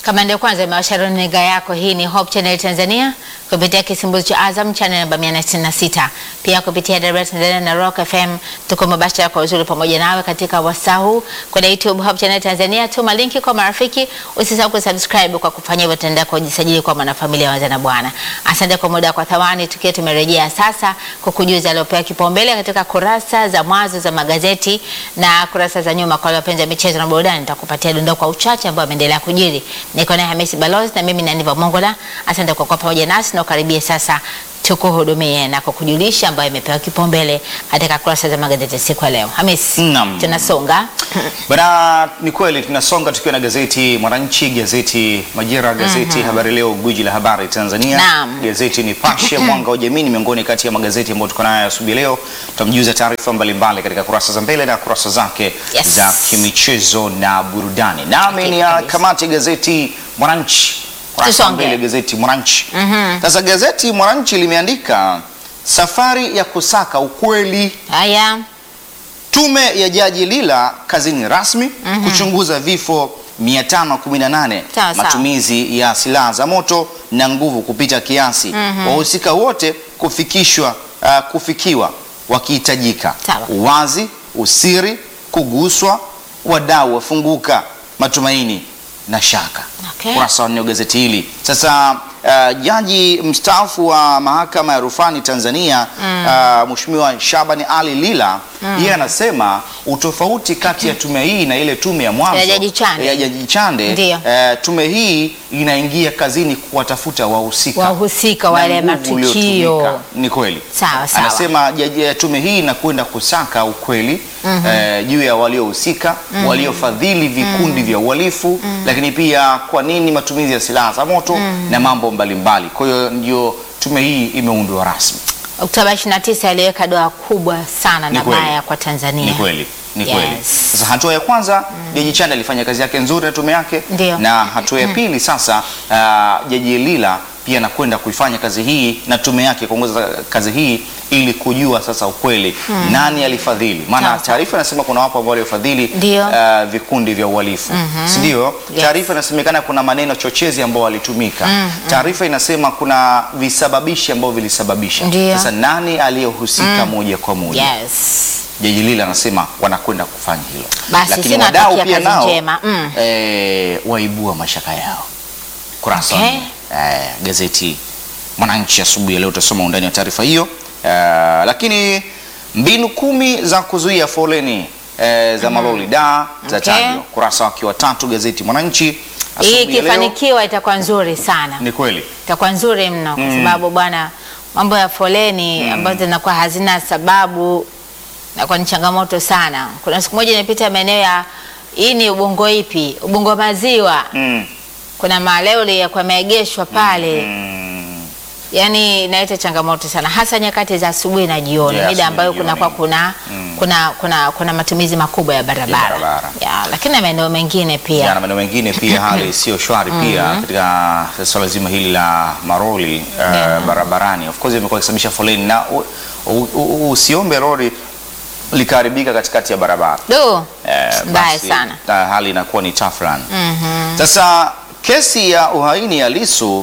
Kama ndio kwanza imewasha runinga yako, hii ni Hope Channel Tanzania kupitia kisimbuzi cha Azam channel namba 166, pia kupitia Dar Tanzania na Rock FM. Tuko mubashara kwa uzuri pamoja nawe katika wasau kwenye YouTube Hope Channel Tanzania. Tuma linki kwa marafiki, usisahau kusubscribe. Kwa kufanya hivyo, tutaendelea kujisajili kwa mwanafamilia wa Wazana Bwana. Asante kwa muda kwa thawani, tukiwa tumerejea sasa kukujuza aliopewa kipaumbele katika kurasa za mwanzo za magazeti na kurasa za nyuma. Kwa wale wapenzi wa michezo na burudani, nitakupatia dondoo kwa uchache ambao ameendelea kujiri. Niko naye Hamisi Balozi na mimi ni Aniva Mongola. Asante kwa kuwa pamoja nasi na ukaribie sasa tukuhudumie na kukujulisha ambayo imepewa kipaumbele katika kurasa za magazeti siku ya leo. Hamisi, Naam. tunasonga Bana, ni kweli tunasonga tukiwa na gazeti Mwananchi, gazeti Majira, gazeti Habari Leo, gwiji la habari Tanzania, Naam. gazeti Nipashe, Mwanga wa Jamii ni miongoni kati ya magazeti ambayo tuko nayo asubuhi leo. Tutamjuza taarifa mbalimbali katika kurasa za mbele na kurasa zake Yes. za kimichezo na burudani. Nami ni Hakika kabisa. kamati gazeti Mwananchi, kurasa za Tusonge. mbele gazeti Mwananchi. Sasa gazeti Mwananchi limeandika safari ya kusaka ukweli haya. Tume ya Jaji Lila kazini rasmi kuchunguza vifo 518 Sawa, sawa. matumizi ya silaha za moto na nguvu kupita kiasi, wahusika wote kufikishwa uh, kufikiwa wakihitajika, Sawa. uwazi, usiri, kuguswa, wadau wafunguka, matumaini na shaka. Okay. Kurasa wa nne wa gazeti hili. Sasa uh, jaji mstaafu wa mahakama ya rufani Tanzania uh, Mheshimiwa Shabani Ali Lila yeye anasema utofauti kati ya tume hii na ile tume ya mwanzo Ya Jaji Chande. ya Jaji Chande Ndiyo. eh, tume hii inaingia kazini kuwatafuta wahusika Wahusika na wale nguvu matukio. uliotumika. Ni kweli. Sawa, sawa. Anasema jaji, eh, tume hii inakwenda kusaka ukweli eh, juu ya waliohusika, waliofadhili vikundi vya uhalifu, lakini pia kwa nini matumizi ya silaha za moto na mambo mbalimbali. Kwa hiyo ndio tume hii imeundwa rasmi. Oktoba 29 aliweka doa kubwa sana Ni na kweli. baya kwa Tanzania. Ni kweli, ni Yes. kweli. Sasa hatua ya kwanza Jaji Chande alifanya kazi yake nzuri na tume yake, Ndio. na hatua ya pili sasa uh, Jaji Lila pia anakwenda kuifanya kazi hii na tume yake kuongoza kazi hii ili kujua sasa ukweli nani alifadhili, maana Sawa, sawa. taarifa inasema kuna wapo ambao waliofadhili Ndio. uh, vikundi vya uhalifu si ndio? Yes. Taarifa inasemekana kuna maneno chochezi ambao walitumika. Taarifa inasema kuna visababishi ambao vilisababisha. Ndio. Sasa nani aliyehusika moja kwa moja? Yes. Jaji Lila anasema wanakwenda kufanya hilo, Basi, lakini sina wadau takia pia kazi nao njema. Mm. eh, waibua mashaka yao. Kurasa wa Okay. nne, eh, gazeti Mwananchi asubuhi ya leo utasoma undani wa taarifa hiyo eh, lakini mbinu kumi za kuzuia foleni eh, za malori da za Okay. tajwa, kurasa wake wa tatu gazeti Mwananchi Hii asubuhi ya leo. ikifanikiwa itakuwa nzuri sana. Ni kweli itakuwa nzuri mno kwa sababu bwana, mambo ya foleni ambazo zinakuwa hazina sababu nakuwa ni changamoto sana. Kuna siku moja nimepita maeneo ya hii ni Ubungo ipi, Ubungo maziwa, mm. kuna malori yakuwa yameegeshwa pale Mm. yani inaleta changamoto sana hasa nyakati za asubuhi na jioni, Yeah, mida asubuhi ambayo na kunakuwa jioni. kuna, kuna, kuna, kuna matumizi makubwa ya barabara, barabara. Ya, lakini na maeneo mengine pia Ya, na maeneo mengine pia hali sio shwari pia katika swala zima hili la maroli uh, Yeah. barabarani of course imekuwa ikisababisha foleni na u- u- u- usiombe lori likaharibika katikati ya barabara do Eh, mbaya basi, sana. na hali inakuwa ni tafran sasa kesi ya uhaini ya Lisu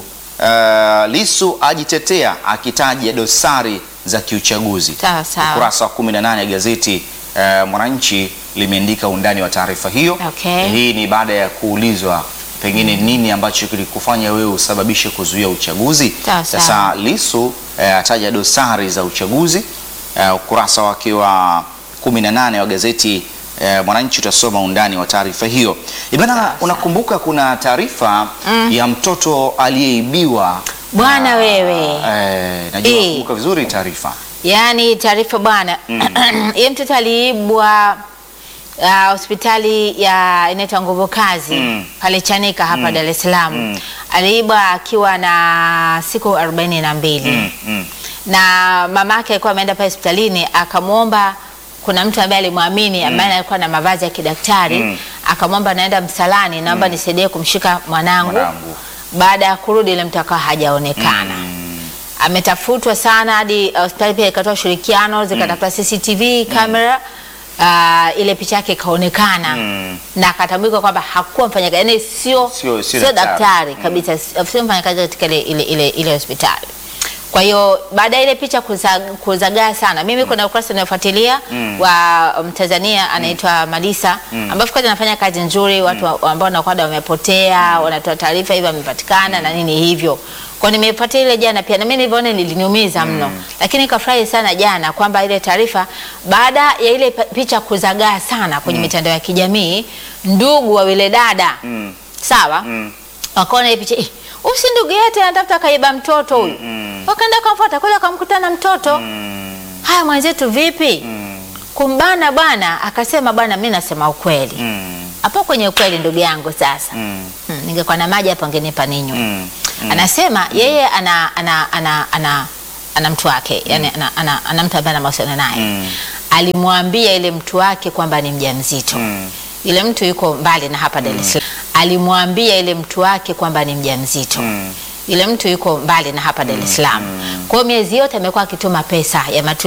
uh, Lisu ajitetea akitaja dosari za kiuchaguzi Sawa, sawa. ukurasa wa 18 ya gazeti uh, Mwananchi limeandika undani wa taarifa hiyo Okay. hii ni baada ya kuulizwa pengine nini ambacho kilikufanya wewe usababishe kuzuia uchaguzi Sawa, sawa. sasa Lisu eh, ataja dosari za uchaguzi eh, ukurasa wake wa 18 wa gazeti eh, Mwananchi utasoma undani wa taarifa hiyo. Ibana, Sawa, unakumbuka kuna taarifa ya mtoto aliyeibiwa Bwana Ah, wewe. eh, najua Eh. unakumbuka vizuri taarifa. Yaani taarifa bwana, yeye mtoto aliibwa ah, hospitali ya inaitwa Nguvu Kazi Mm. pale Chanika hapa Dar es Salaam. Mm. Aliibwa akiwa na siku arobaini na mbili Mm, mm. na mama yake alikuwa ameenda pale hospitalini akamwomba kuna mtu ambaye alimwamini ambaye alikuwa na mavazi ya kidaktari Mm. akamwomba naenda msalani, naomba nisaidie kumshika mwanangu. Mwanangu. Baada ya kurudi ile mtu akawa hajaonekana ametafutwa sana hadi uh, hospitali pia ikatoa ushirikiano zikatafuta CCTV kamera ah, ile picha yake ikaonekana Mm. na akatambulika kwamba hakuwa mfanyakazi, yani sio Sio- sio sio daktari. daktari kabisa, sio mfanyakazi katika ile, ile, ile, ile hospitali. Kwa hiyo baada ya ile picha kuza, kuzagaa sana, mimi kuna ukurasa unaofuatilia wa Mtanzania anaitwa Malisa ambaye of course anafanya kazi nzuri, watu wa- ambao wanakuwa wamepotea wanatoa taarifa hivyo wamepatikana na nini hivyo. Kwa nimefuatilia ile jana pia na mimi nilivyoona liliniumiza mno, lakini nikafurahi sana jana kwamba ile taarifa baada ya ile pa- picha kuzagaa sana kwenye mitandao ya kijamii, ndugu wa wile dada Mm. sawa Mm. wakaona hii picha "Eh, huyu si ndugu yetu anatafuta kaiba mtoto huyu Mm. wakaenda kumfuata kweli akamkutana mtoto Mm. haya mwenzetu vipi Mm. kumbana bwana akasema bwana mi nasema ukweli Mm. hapo kwenye ukweli ndugu yangu sasa Mm. hmm, ningekuwa na maji hapo angenipa ninywe Mm. anasema yeye ana ana ana ana, ana mtu wake yani ana, ana, ana mtu ambaye ana mahusiano naye Mm. alimwambia ile mtu wake kwamba ni mjamzito Mm. ile mtu yuko mbali na hapa Dar es Salaam alimwambia ile mtu wake kwamba ni mjamzito Mm. yule mtu yuko mbali na hapa Dar es Salaam. Kwa hiyo miezi yote amekuwa akituma pesa ya matu